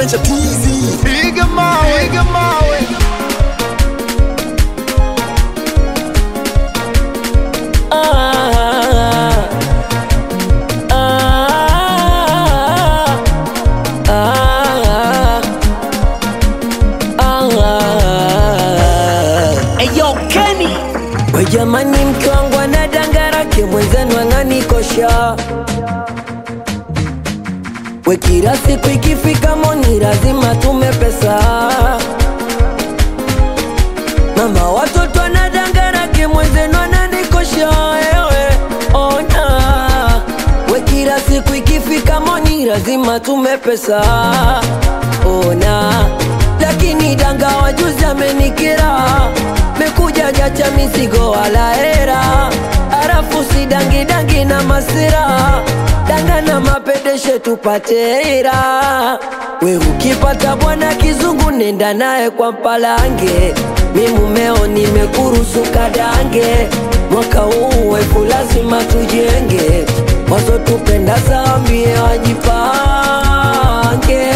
Danger TZ. Piga mawe, piga mawe. Ah, ah, ah, ah. Eyo Kenny we jamani, mke wangu ana dangarake mwenzenu ang'anikosha we kila siku ikifika moni lazima tume pesa mama watoto anadangarake mwenzenu ananikosha ewe ona we kila siku ikifika moni lazima tume pesa ona lakini danga wajuzi amenikira mekuja jacha mizigo wala hera arafu si dangi dangi na masira danga na mapedeshe tupate hera we ukipata bwana kizungu nenda naye kwa mpalange mi mumeo nimekurusu kadange mwaka huu wefu lazima tujenge wasotupenda zambie wajipange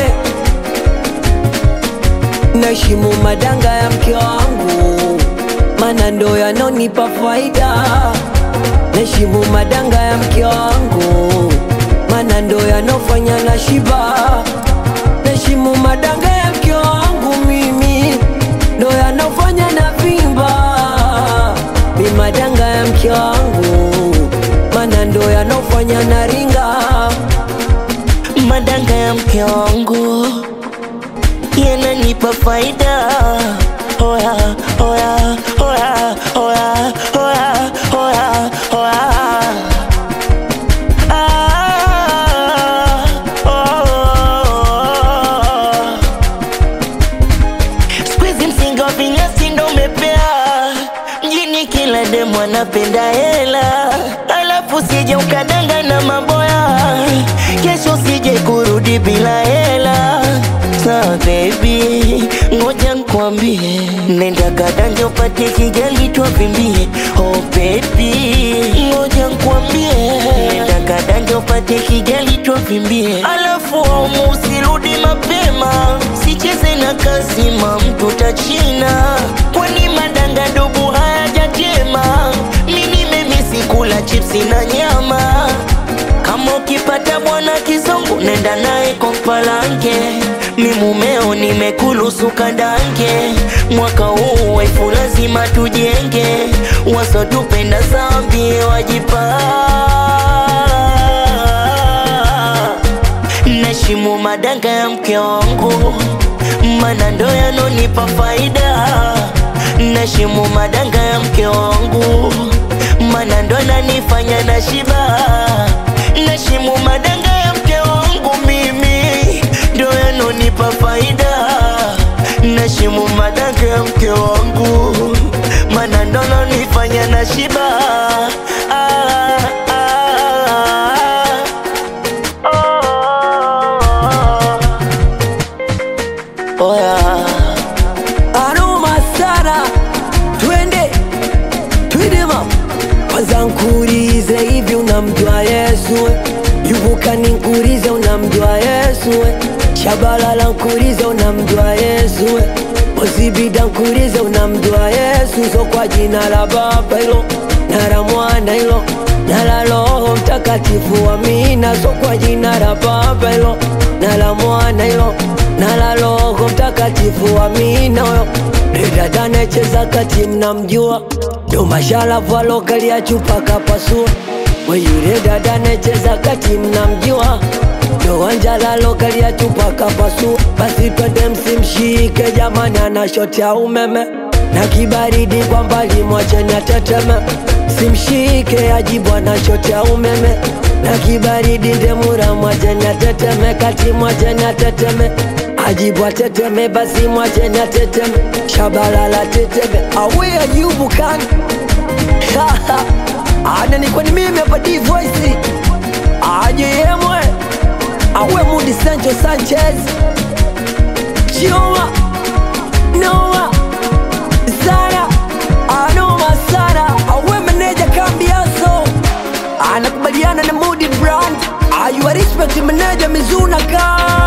naheshimu madanga ya mke wangu mana ndo yanonipa faida naheshimu madanga ya mke wangu mana ndo yanofanya na shiba naheshimu madanga ya mke wangu mimi ndo yanofanya na vimba mi madanga ya mke wangu mana ndo yanofanya na ringa madanga ya mke wangu yananipa faida oya oya oya oya oya oya oya Ah, oh. Siku hizi msingi wa vinyasi ndo umepea mjini, kila demu anapenda hela, alafu sije ukadanga na maboya, kesho sije kurudi bila hela. Sa baby, ngoja nkwambie, nenda kadange upate kigali twavimbie. Oh baby, ngoja nkwambie, nenda kadange upate kigali twavimbie, alafu aumu usirudi mapema, sicheze na kazima mtu tachina, kwani madanga dubu hayajatema. Mimi nimemisi kula chipsi na nyama kama ukipata bwana kizungu nenda naye kwa mpalange, mi mumeo nimekulusu kadange. Mwaka huu wefu lazima tujenge, wasotupenda zambi wajipa Nashimu madanga ya mke wangu, mana ndo yanonipa faida. Nashimu madanga ya mke wangu, mana ndo nanifanya na shiba. Nashimu madanga ya mke wangu, mimi ndo yanonipa faida. Nashimu madanga ya mke wangu, mana ndo nanifanya na shiba. Ah, ah, ah. Oh, yeah. aroma sana twende twende ma kwanza nkurize hivi unamjua yesu we? yuvuka ninkurize unamjua yesu we? shabalala nkurize unamjua yesu we? ozibida nkurize unamjua yesu so kwa jina la baba hilo na la mwana hilo na la roho mtakatifu amina so kwa jina la baba hilo na la mwana hilo na la roho mtakatifu amina huyo dada anayecheza kati mnamjua ndo masharafu alokalia chupa kapasua we yule dada anayecheza kati mnamjua ndo wanjala alokalia chupa kapasua basi twende msimshike jamani ana shoti ya umeme na kibaridi kwa mbali mwacheni ateteme simshike ajibu ana shoti ya umeme na kibaridi ndemura mwacheni ateteme kati mwacheni ateteme ajibu ateteme basi mwacheni ateteme shabalala teteme awe ayubu kan ana nikuwa ni mimi hapa D voice aje yemwe awe mudi Sancho Sanchez Chioma Noah Zara anoma sana awe meneja kambiaso anakubaliana na Mudi brand ayuwa respect meneja Mizuna ka